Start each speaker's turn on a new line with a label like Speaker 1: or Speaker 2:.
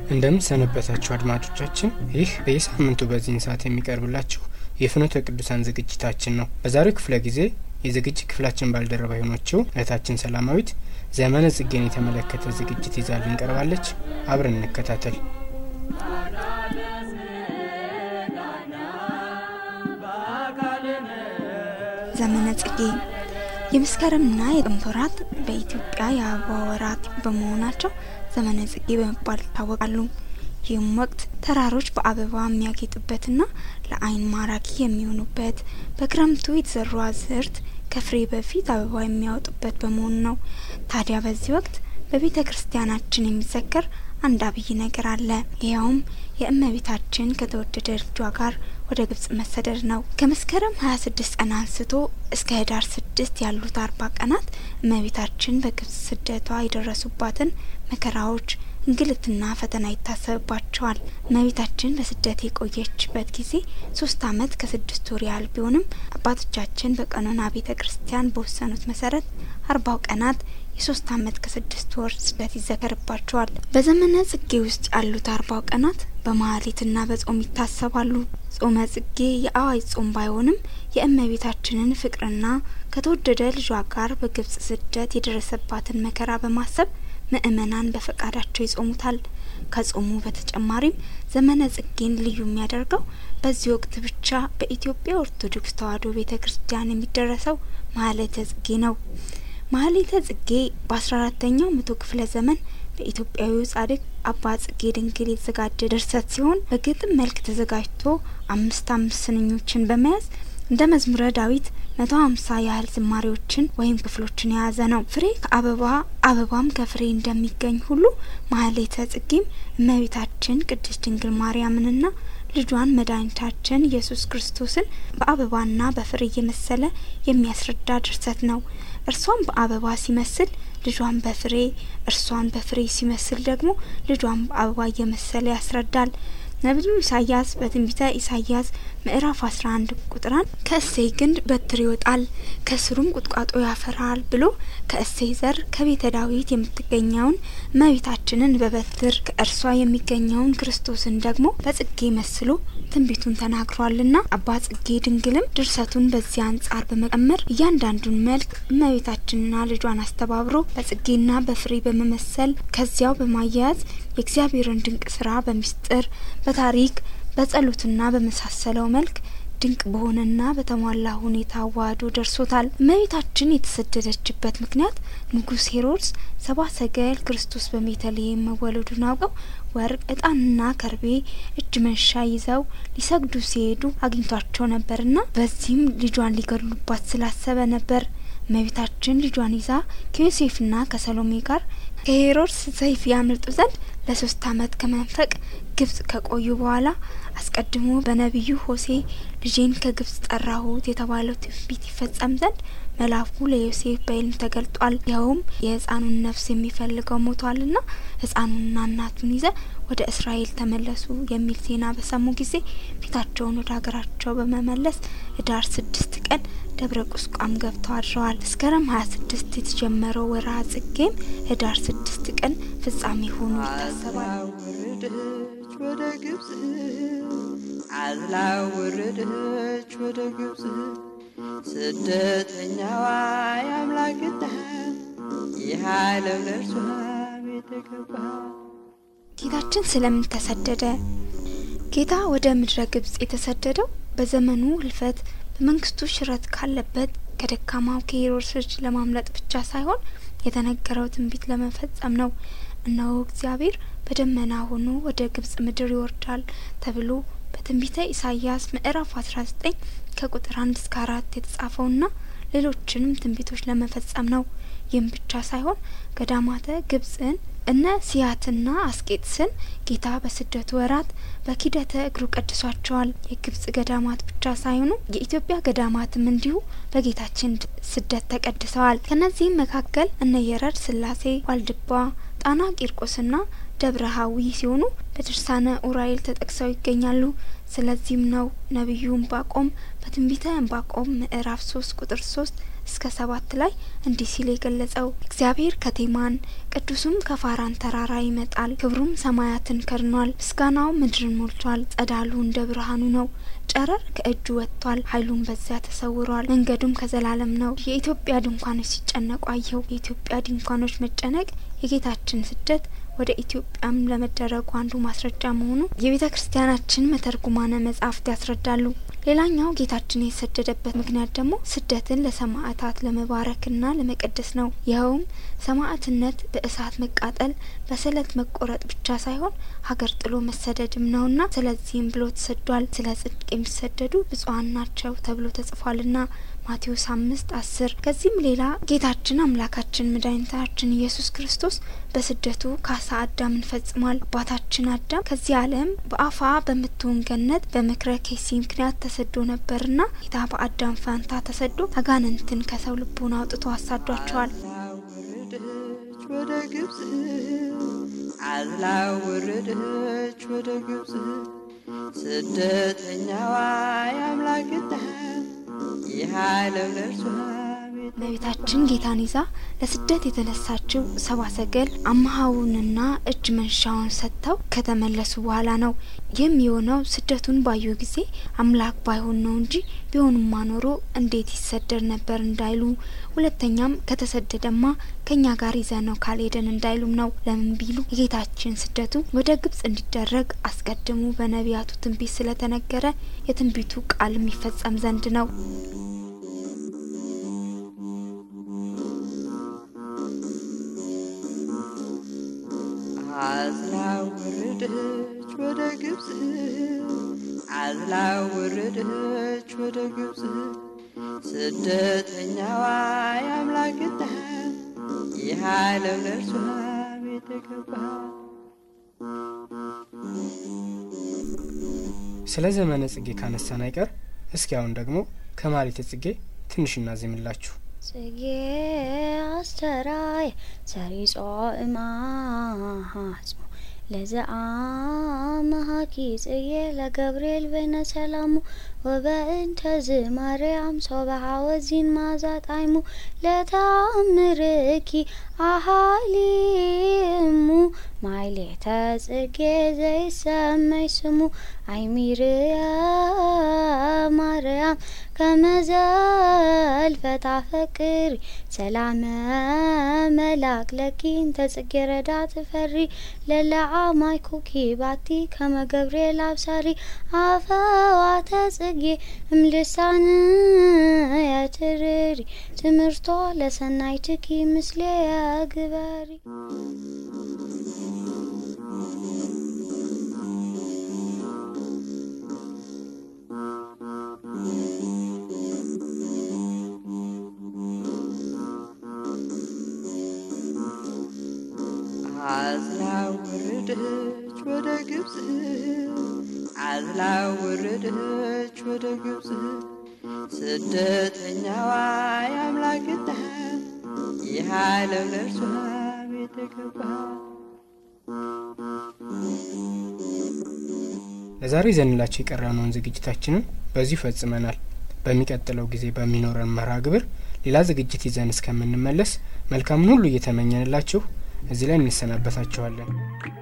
Speaker 1: እንደምን ሰነበታችሁ አድማጮቻችን። ይህ በየሳምንቱ በዚህን ሰዓት የሚቀርብላችሁ የፍኖተ ቅዱሳን ዝግጅታችን ነው። በዛሬው ክፍለ ጊዜ የዝግጅት ክፍላችን ባልደረባ የሆነችው እህታችን ሰላማዊት ዘመነ ጽጌን የተመለከተ ዝግጅት ይዛልን ቀርባለች። አብረን እንከታተል።
Speaker 2: ዘመነ ጽጌ የመስከረምና የጥቅምት ወራት በኢትዮጵያ የአበባ ወራት በመሆናቸው ዘመነ ጽጌ በመባል ይታወቃሉ። ይህም ወቅት ተራሮች በአበባ የሚያጌጡበትና ለዓይን ማራኪ የሚሆኑበት፣ በክረምቱ የተዘሩ አዝርት ከፍሬ በፊት አበባ የሚያወጡበት በመሆኑ ነው። ታዲያ በዚህ ወቅት በቤተ ክርስቲያናችን የሚዘከር አንድ አብይ ነገር አለ። ይኸውም የእመቤታችን ከተወደደ ልጇ ጋር ወደ ግብጽ መሰደድ ነው። ከመስከረም ሀያ ስድስት ቀን አንስቶ እስከ ህዳር ስድስት ያሉት አርባ ቀናት እመቤታችን በግብጽ ስደቷ የደረሱባትን መከራዎች እንግልትና ፈተና ይታሰብባቸዋል። እመቤታችን በስደት የቆየችበት ጊዜ ሶስት አመት ከስድስት ወር ያህል ቢሆንም አባቶቻችን በቀኖና ቤተ ክርስቲያን በወሰኑት መሰረት አርባው ቀናት የሶስት አመት ከስድስት ወር ስደት ይዘከርባቸዋል። በዘመነ ጽጌ ውስጥ ያሉት አርባው ቀናት በማህሌትና በጾም ይታሰባሉ። ጾመ ጽጌ የአዋጅ ጾም ባይሆንም የእመቤታችንን ፍቅርና ከተወደደ ልጇ ጋር በግብጽ ስደት የደረሰባትን መከራ በማሰብ ምእመናን በፈቃዳቸው ይጾሙታል። ከጾሙ በተጨማሪም ዘመነ ጽጌን ልዩ የሚያደርገው በዚህ ወቅት ብቻ በኢትዮጵያ ኦርቶዶክስ ተዋሕዶ ቤተ ክርስቲያን የሚደረሰው ማህሌተ ጽጌ ነው። ማህሌተ ጽጌ በአስራ አራተኛው መቶ ክፍለ ዘመን በኢትዮጵያዊው ጻድቅ አባ ጽጌ ድንግል የተዘጋጀ ድርሰት ሲሆን በግጥም መልክ ተዘጋጅቶ አምስት አምስት ስንኞችን በመያዝ እንደ መዝሙረ ዳዊት መቶ ሀምሳ ያህል ዝማሬዎችን ወይም ክፍሎችን የያዘ ነው። ፍሬ ከአበባ አበባም ከፍሬ እንደሚገኝ ሁሉ ማህሌተ ጽጌም እመቤታችን ቅድስት ድንግል ማርያምንና ልጇን መድኃኒታችን ኢየሱስ ክርስቶስን በአበባና በፍሬ እየመሰለ የሚያስረዳ ድርሰት ነው። እርሷን በአበባ ሲመስል ልጇን በፍሬ እርሷን በፍሬ ሲመስል ደግሞ ልጇን በአበባ እየመሰለ ያስረዳል። ነቢዩ ኢሳያስ በትንቢተ ኢሳያስ ምዕራፍ አስራ አንድ ቁጥር አንድ ከእሴይ ግንድ በትር ይወጣል ከስሩም ቁጥቋጦ ያፈራል ብሎ ከእሴይ ዘር ከቤተ ዳዊት የምትገኘውን እመቤታችንን በበትር ከእርሷ የሚገኘውን ክርስቶስን ደግሞ በጽጌ መስሎ ትንቢቱን ተናግሯልና አባ ጽጌ ድንግልም ድርሰቱን በዚህ አንጻር በመቀመር እያንዳንዱን መልክ እመቤታችንና ልጇን አስተባብሮ በጽጌና በፍሬ በመመሰል ከዚያው በማያያዝ የእግዚአብሔርን ድንቅ ስራ በሚስጥር በታሪክ በጸሎትና በመሳሰለው መልክ ድንቅ በሆነና በተሟላ ሁኔታ አዋህዶ ደርሶታል። እመቤታችን የተሰደደችበት ምክንያት ንጉሥ ሄሮድስ ሰባ ሰገል ክርስቶስ በቤተልሔም መወለዱን አውቀው ወርቅ፣ እጣንና ከርቤ እጅ መንሻ ይዘው ሊሰግዱ ሲሄዱ አግኝቷቸው ነበርና በዚህም ልጇን ሊገድሉባት ስላሰበ ነበር። እመቤታችን ልጇን ይዛ ከዮሴፍና ከሰሎሜ ጋር ከሄሮድስ ሰይፍ ያመልጡ ዘንድ ለሶስት አመት ከመንፈቅ ግብጽ ከቆዩ በኋላ አስቀድሞ በነቢዩ ሆሴ ልጄን ከግብጽ ጠራሁት የተባለው ትንቢት ይፈጸም ዘንድ መልአኩ ለዮሴፍ በሕልም ተገልጧል። ይኸውም የሕፃኑን ነፍስ የሚፈልገው ሞቷልና ሕፃኑንና እናቱን ይዘ ወደ እስራኤል ተመለሱ የሚል ዜና በሰሙ ጊዜ ፊታቸውን ወደ ሀገራቸው በመመለስ ህዳር ስድስት ቀን ደብረ ቁስቋም ገብተው አድረዋል። መስከረም ሀያ ስድስት የተጀመረው ወርሃ ጽጌም ህዳር ስድስት ቀን ፍጻሜ ሆኖ ይታሰባል።
Speaker 3: ወረደች ወደ ግብጽ አዝላ ወረደች ወደ ግብጽ ስደተኛዋ የአምላክ እናት ይህ ዓለም ለእርሷ ቤት ገባ።
Speaker 2: ጌታችን ስለምን ተሰደደ? ጌታ ወደ ምድረ ግብጽ የተሰደደው በዘመኑ ህልፈት በመንግስቱ ሽረት ካለበት ከደካማው ከሄሮድስ እጅ ለማምለጥ ብቻ ሳይሆን የተነገረው ትንቢት ለመፈጸም ነው። እነሆ እግዚአብሔር በደመና ሆኖ ወደ ግብጽ ምድር ይወርዳል ተብሎ በትንቢተ ኢሳይያስ ምዕራፍ አስራ ዘጠኝ ከቁጥር አንድ እስከ አራት የተጻፈውና ሌሎችንም ትንቢቶች ለመፈጸም ነው። ይህም ብቻ ሳይሆን ገዳማተ ግብጽን እነ ሲያትና አስቄጥስን ጌታ በስደቱ ወራት በኪደተ እግሩ ቀድሷቸዋል። የግብጽ ገዳማት ብቻ ሳይሆኑ የኢትዮጵያ ገዳማትም እንዲሁ በጌታችን ስደት ተቀድሰዋል። ከነዚህም መካከል እነ የረድ ስላሴ፣ ዋልድባ፣ ጣና ቂርቆስና ደብረ ሀዊ ሲሆኑ በድርሳነ ኡራኤል ተጠቅሰው ይገኛሉ። ስለዚህም ነው ነቢዩ ዕንባቆም በትንቢተ ዕንባቆም ምዕራፍ ሶስት ቁጥር ሶስት እስከ ሰባት ላይ እንዲህ ሲል የገለጸው እግዚአብሔር ከቴማን ቅዱሱም ከፋራን ተራራ ይመጣል። ክብሩም ሰማያትን ከድኗል፣ ምስጋናው ምድርን ሞልቷል። ጸዳሉ እንደ ብርሃኑ ነው፣ ጨረር ከእጁ ወጥቷል። ኃይሉም በዚያ ተሰውሯል፣ መንገዱም ከዘላለም ነው። የኢትዮጵያ ድንኳኖች ሲጨነቁ አየሁ። የኢትዮጵያ ድንኳኖች መጨነቅ የጌታችን ስደት ወደ ኢትዮጵያም ለመደረጉ አንዱ ማስረጃ መሆኑ የቤተ ክርስቲያናችን መተርጉማነ መጻሕፍት ያስረዳሉ። ሌላኛው ጌታችን የተሰደደበት ምክንያት ደግሞ ስደትን ለሰማዕታት ለመባረክና ለመቀደስ ነው። ይኸውም ሰማዕትነት በእሳት መቃጠል፣ በስለት መቆረጥ ብቻ ሳይሆን ሀገር ጥሎ መሰደድም ነውና ስለዚህም ብሎ ተሰዷል። ስለ ጽድቅ የሚሰደዱ ብፁዓን ናቸው ተብሎ ተጽፏልና ማቴዎስ አምስት አስር ከዚህም ሌላ ጌታችን አምላካችን መድኃኒታችን ኢየሱስ ክርስቶስ በስደቱ ካሳ አዳምን ፈጽሟል። አባታችን አዳም ከዚህ ዓለም በአፋ በምትሆን ገነት በምክረ ኬሲ ምክንያት ተሰዶ ነበርና ጌታ በአዳም ፋንታ ተሰዶ አጋንንትን ከሰው ልቦና አውጥቶ አሳዷቸዋል።
Speaker 3: ወረደች ወደ ግብፅ አዝላ ወረደች ወደ ግብፅ ስደተኛዋ የአምላክ እናት ይህ ዓለም ለእርሷ ቤተ
Speaker 2: እመቤታችን ጌታን ይዛ ለስደት የተነሳችው ሰባ ሰገል አመሀውንና እጅ መንሻውን ሰጥተው ከተመለሱ በኋላ ነው። ይህም የሆነው ስደቱን ባዩ ጊዜ አምላክ ባይሆን ነው እንጂ ቢሆንማ ኖሮ እንዴት ይሰደድ ነበር እንዳይሉ፣ ሁለተኛም ከተሰደደማ ከኛ ጋር ይዘ ነው ካልሄደን እንዳይሉም ነው። ለምን ቢሉ የጌታችን ስደቱ ወደ ግብጽ እንዲደረግ አስቀድሞ በነቢያቱ ትንቢት ስለተነገረ የትንቢቱ ቃል የሚፈጸም ዘንድ ነው።
Speaker 3: አዝላ ወረደች ወደ ግብፅ አዝላ ወረደች ወደ ግብፅ ስደተኛዋ የአምላክ እናት ይህ ዓለም ለእርሷ ቤተ ገባ
Speaker 1: ስለ ዘመነ ጽጌ ካነሳን አይቀር እስኪ አሁን ደግሞ ከማኅሌተ ጽጌ ትንሽ እናዜምላችሁ።
Speaker 4: ጽጌ አስተራየ ሰሪጾ እማሃጽሞ ለዘአመሃኪ ጽጌ ለገብርኤል በይነ ሰላሙ ወበእንተ ዝ ማርያም ሶበሃ ወዚን ማዛ ጣይሙ ለተአምርኪ አሃሊሙ ማይሌተ ጽጌ ዘይሰመይ ስሙ አይሚርየ ማርያም ከመዘልፈታ ፈቅሪ ሰላመ መላክ ለኪን ተጽጌ ረዳ ትፈሪ ለለዓማይ ኩኪ ባቲ ከመ ገብርኤል አብሳሪ አፈዋተ ጽጌ እምልሳን የትርሪ ትምህርቶ ለሰናይ ትኪ ምስሌ የግበሪ
Speaker 3: አዝላ ወረደች ወደ ግብፅ አዝላ ወረደች ወደ ግብፅ ስደተኛዋ የአምላክ እናት ይህ ዓለም ለእርሷ ቤተ ገባ
Speaker 1: ለዛሬ ይዘንላችሁ የቀረነውን ዝግጅታችንን በዚሁ ፈጽመናል። በሚቀጥለው ጊዜ በሚኖረን መርሃ ግብር ሌላ ዝግጅት ይዘን እስከምንመለስ መልካምን ሁሉ እየተመኘንላችሁ እዚህ ላይ እንሰናበታችኋለን።